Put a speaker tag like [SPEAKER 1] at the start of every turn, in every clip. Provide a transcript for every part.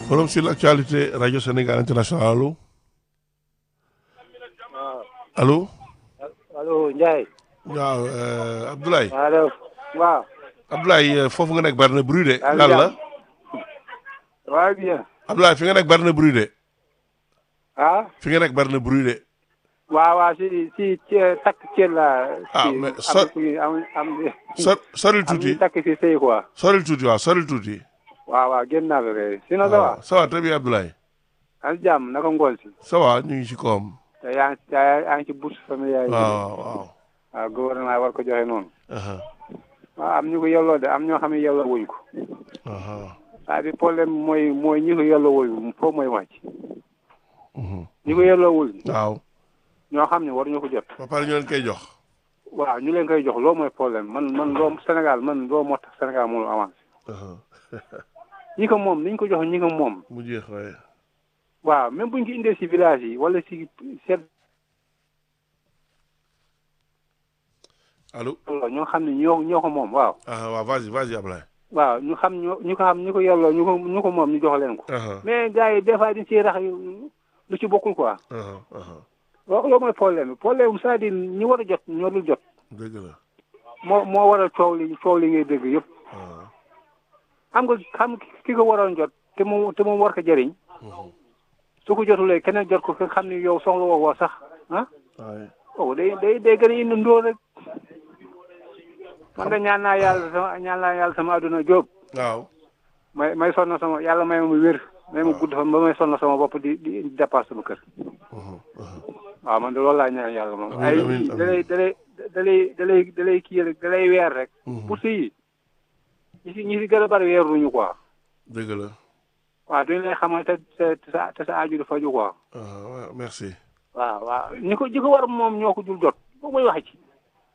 [SPEAKER 1] Forum sur l'actualité Radio Sénégal International allo allo
[SPEAKER 2] allo Ndiaye.
[SPEAKER 1] waaw euh, Abdoulaye
[SPEAKER 2] allo waaw.
[SPEAKER 1] Abdoulaye euh, foofu nga nekk bari na bruit de
[SPEAKER 2] Allo,
[SPEAKER 1] lan la
[SPEAKER 2] Ndiaye. waaw bien.
[SPEAKER 1] Abdoulaye fi nga nekk bari na bruit de
[SPEAKER 2] ah.
[SPEAKER 1] fi nga nekk bari na bruit de
[SPEAKER 2] waaw waaw si si ci takk ceeb la.
[SPEAKER 1] Ah,
[SPEAKER 2] si-
[SPEAKER 1] mais
[SPEAKER 2] am
[SPEAKER 1] so-
[SPEAKER 2] ku ñu- am am
[SPEAKER 1] so soril
[SPEAKER 2] am ñu
[SPEAKER 1] tuuti
[SPEAKER 2] takk si sëy quoi.
[SPEAKER 1] soril tuuti waaw soril tuuti
[SPEAKER 2] waaw waaw génn naa la de sinon ça va.
[SPEAKER 1] waaw ça va très bien Abdoulaye
[SPEAKER 2] am jàmm naka ngoon si.
[SPEAKER 1] ça va ñu ngi ci koom
[SPEAKER 2] te yaa ngi yaa yaa ngi ci bourse familiale yi.
[SPEAKER 1] waaw waaw
[SPEAKER 2] waaw gouvernement war ko joxe noonu.
[SPEAKER 1] aha
[SPEAKER 2] waaw am ñu ko yelloo de am ñoo xam ne yelloo wuñ ko.
[SPEAKER 1] aha
[SPEAKER 2] c'est-à-dire problème mooy mooy ñi ko yelloo wul foofu mooy wàcc.
[SPEAKER 1] mhm.
[SPEAKER 2] ñi ko yelloo wul
[SPEAKER 1] waaw
[SPEAKER 2] ñoo xam ne waruñu ko jot.
[SPEAKER 1] ba pare ñu leen koy jox
[SPEAKER 2] waaw ñu leen koy jox loolu mooy problème man man loo Sénégal man loo moo tax Sénégal mënul avancé
[SPEAKER 1] aha
[SPEAKER 2] ñi ko moom niñ ko jox ñi ko moom
[SPEAKER 1] mu jeex waaye
[SPEAKER 2] waaw même buñ ko indee si village yi wala si seen
[SPEAKER 1] allo
[SPEAKER 2] ñoo xam ne ñoo ñoo ko moom waaw
[SPEAKER 1] aha waaw vas-y vas-y Abdoulaye
[SPEAKER 2] waaw ñu xam ñoo ñu ko xam ñu ko yelloo ñu ko ñu ko moom ñu jox leen ko
[SPEAKER 1] aha
[SPEAKER 2] mais gars yi des fois dañ siy rax yu- lu ci bokkul quoi
[SPEAKER 1] aha aha
[SPEAKER 2] waaw loolu mooy problème bi problème bi c'est-à-dire ñi war a jot ñoo dul jot
[SPEAKER 1] dëgg la
[SPEAKER 2] moo moo waral coow li coow li ngay dégg yëpp
[SPEAKER 1] aha
[SPEAKER 2] xam nga xam ki ko waroon jot te moom te moom war ko jëriñ
[SPEAKER 1] mhm.
[SPEAKER 2] su ko jotulee keneen jot ko nga xam ni yow soxla woo woo sax ah
[SPEAKER 1] waaye
[SPEAKER 2] oh day day day gën a indi ndóol rek man de ñaan naa yàlla sama ñaan naa yàlla sama adduna jóob
[SPEAKER 1] waaw
[SPEAKER 2] may may sonn sama yàlla may ma wér may ma gudd fan ba may sonn sama bopp di di di dépasse sama kër
[SPEAKER 1] mhm, mhm.
[SPEAKER 2] waaw man de loolu laa ñaan yàlla moom
[SPEAKER 1] Amiin,
[SPEAKER 2] ay
[SPEAKER 1] amiin, amiin.
[SPEAKER 2] dalay dalay dalay dalay dalay kii rek dalay weer rek
[SPEAKER 1] Mhm.
[SPEAKER 2] pour si ñi si ñi si gën a bari weeruñu quoi
[SPEAKER 1] dëgg la
[SPEAKER 2] waaw duñu lay xamal te te te sa te sa aju du faju quoi
[SPEAKER 1] aha waaw merci
[SPEAKER 2] waaw waaw ñi ko ñi ko war moom ñoo ko dul jot boobu mooy wax ci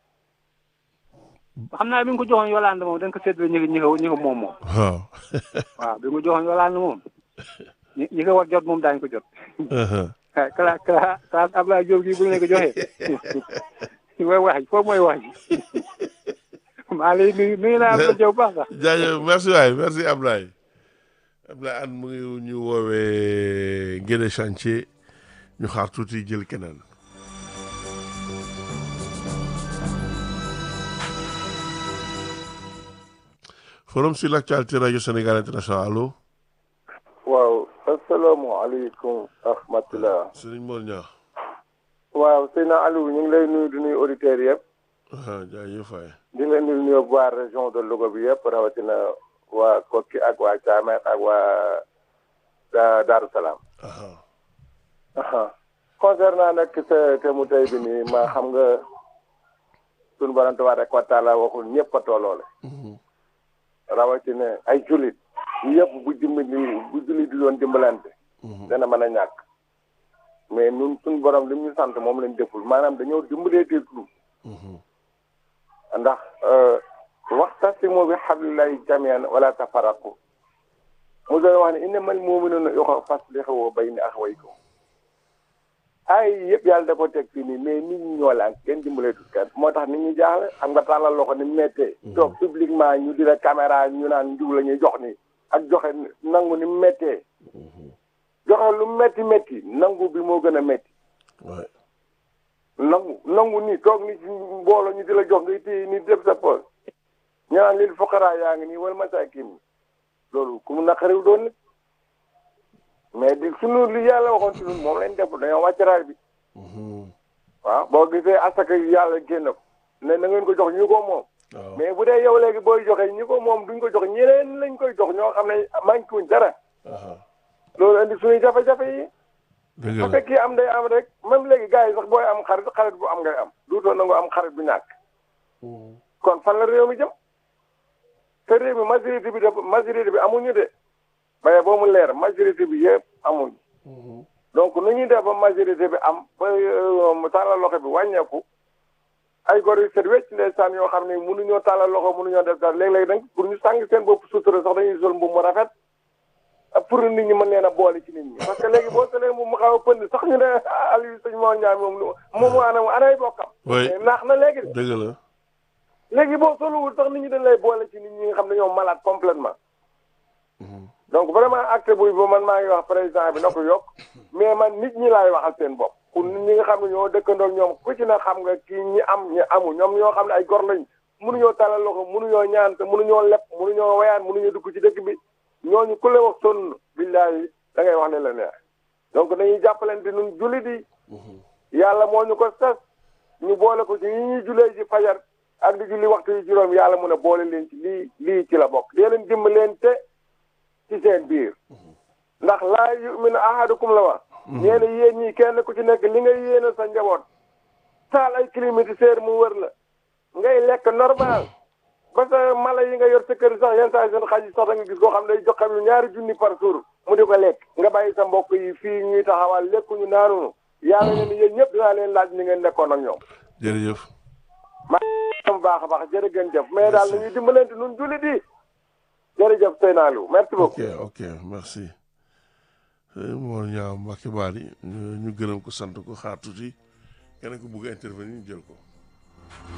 [SPEAKER 2] xam naa bi nga ko joxoon Yolande moom da nga ko séddale ñi ko ñi ko ñi ko moom moom
[SPEAKER 1] waaw
[SPEAKER 2] waaw bi nga ko joxoon Yolande moom ñi ñi ko war jot moom daañu ko jot
[SPEAKER 1] aha
[SPEAKER 2] ah kala kala kala Abdoulaye Diop gii bu ñu leen ko joxee mooy wax ji foofu mooy wax ji maa lay nuyu nuyu naa Abdoulaye Diop baax sax
[SPEAKER 1] jaajëf merci waay merci Ablaye Ablaye an mu ngi ñu woowee Guédé chantier ñu xaar tuuti jël keneen forum sur l'actualité radio Sénégal international allo
[SPEAKER 3] waaw asalaamaaleykum rahmatulah.
[SPEAKER 1] Serigne Mor Niang
[SPEAKER 3] waaw Seydina Aliou ñu ngi lay nuyu di nuyu auditeurs yëpp
[SPEAKER 1] ah jaajëf waay
[SPEAKER 3] di leen di nuyu waa région de Louga bi yëpp rawatina waa Kokki ak waa Thiamène ak waa Da- Darou Salaam.
[SPEAKER 1] aha
[SPEAKER 3] aha concernant nag sa thème tey bi nii ma xam nga sunu borom tabaaraka wa taala waxul ñëpp a tolloole
[SPEAKER 1] Mhm.
[SPEAKER 3] rawatina ay jullit yëpp bu dimbali bu jullit di doon dimbalante.
[SPEAKER 1] Mhm.
[SPEAKER 3] dana mën a ñàkk mais ñun suñu borom li mu ñu sant moom lañ deful maanaam dañoo dimbalee teetlu
[SPEAKER 1] Mhm.
[SPEAKER 3] ndax waxtasimu bi hablillahi jamian wala tafarraqu mu doon wax ne innamal mu'minuna ixwa faslihu bayna axawaykum ay yëpp yàlla da ko teg fii nii mais nit ñi ñoo laan kenn dimbalee tut kenn moo tax nit ñi jaaxle xam nga tàllal loxo ni mu méttee toog publiquement ñu di la caméra ñu naan njiw la ñuy jox ni ak joxe nangu ni mu méttee joxe lu métti métti nangu bi moo gën a métti
[SPEAKER 1] waay
[SPEAKER 3] nangu nangu nii toog ni ci mbooloo ñu di la jox ngay téye ni def sa poos ñu naan lil fuqaraa yaa ngi nii wala masaakin loolu ku mu naqariw doon nit mais di sunu li yàlla waxoon ci ñun moom lañ def dañoo wàcc raay bi
[SPEAKER 1] Mhm.
[SPEAKER 3] waaw boo gisee asaka yàlla génn ko ne na ngeen ko jox ñu ko moom
[SPEAKER 1] waaw
[SPEAKER 3] mais bu dee yow léegi booy joxe ñi ko moom duñ ko jox ñeneen lañ koy jox ñoo xam ne manqué wuñ dara
[SPEAKER 1] aha
[SPEAKER 3] loolu indi suñuy jafe-jafe yi
[SPEAKER 1] dëgg
[SPEAKER 3] bu
[SPEAKER 1] la
[SPEAKER 3] fekkee am day am rek même léegi gars yi sax booy am xarit xarit bu am ngay am duutoo nangu am xarit bu ñàkk
[SPEAKER 1] Mhm.
[SPEAKER 3] kon fan la réew mi jëm te réew mi majorité bi dafa majorité bi amuñu de baye boo mu leer majorité bi yëpp amuñu
[SPEAKER 1] Mhm.
[SPEAKER 3] donc nu ñuy def ba majorité bi am ba euh, mu tàllal loxo bi wàññeeku ay gor yu set wecc ndeysaan yoo xam ne mënuñoo tàllal loxo mënuñoo def dara léeg-léeg nag pour ñu sàng seen bopp sutura sax dañuy sol mbubb mu rafet ak pour nit ñi mën leen a boole ci nit ñi parce que léegi boo solee mbubb mu xaw a pënd sax ñu ne Aliou sëñ moo ñaam moom lu moom anam anay bokkam
[SPEAKER 1] Oui.
[SPEAKER 3] mais naax na léegi de
[SPEAKER 1] dëgg la
[SPEAKER 3] léegi boo soluwul sax nit ñi dañ lay boole ci nit ñi nga xam ne ñoo malade complètement
[SPEAKER 1] Mhm.
[SPEAKER 3] donc donc vraiment acte buy ba man maa ngi wax président bi na ko yokk mais man nit ñi laay waxal seen bopp pour nit ñi nga xam ne ñoo dëkkandoo ak ñoom ku ci na xam nga kii ñi am ñi amu ñoom ñoo xam ne ay gor lañ mënuñoo talal loxo mënuñoo ñaan te mënuñoo lepp mënuñoo wayaan mënuñoo dugg ci dëkk bi ñooñu ku la wax sonn billaahi da ngay wax ne la neex donc dañuy jàppalante nun jullit yi yàlla moo ñu ko sas ñu boole ko ci yi ñuy julee ci fajar ak di julli waxtu yi juróom yàlla mun a boole leen ci lii lii ci la bokk dee leen dimbalante ci seen biir ndax laa yuminu ahadukum la wax ñeena yéen ñii kenn ku ci nekk li ngay yéene sa njaboot taal ay climatiseur mu wër la ngay lekk normal ba sa mala yi nga yor sa kër sax yenn saa yi seen xaj yi sax da nga gis koo xam ne day jox xam ñaari junni par jour mu di ko lekk nga bàyyi sa mbokk yi fii ñuy taxawal lekkuñu naanunu yàlla ne ni yéen ñëpp dinaa leen laaj ni ngeen nekkoon ak ñoom
[SPEAKER 1] jërëjëf
[SPEAKER 3] maa baax a baax jërëgën jëf mais daal nañuy dimbalante nun jullit yi jërëjëf Seynalou merci beaucoup
[SPEAKER 1] ok ok merci moo ñaaw Mbacke Bari ñu ñu gërëm ko sant ko xaar tuuti keneen ko bëgg a intervenir ñu jël ko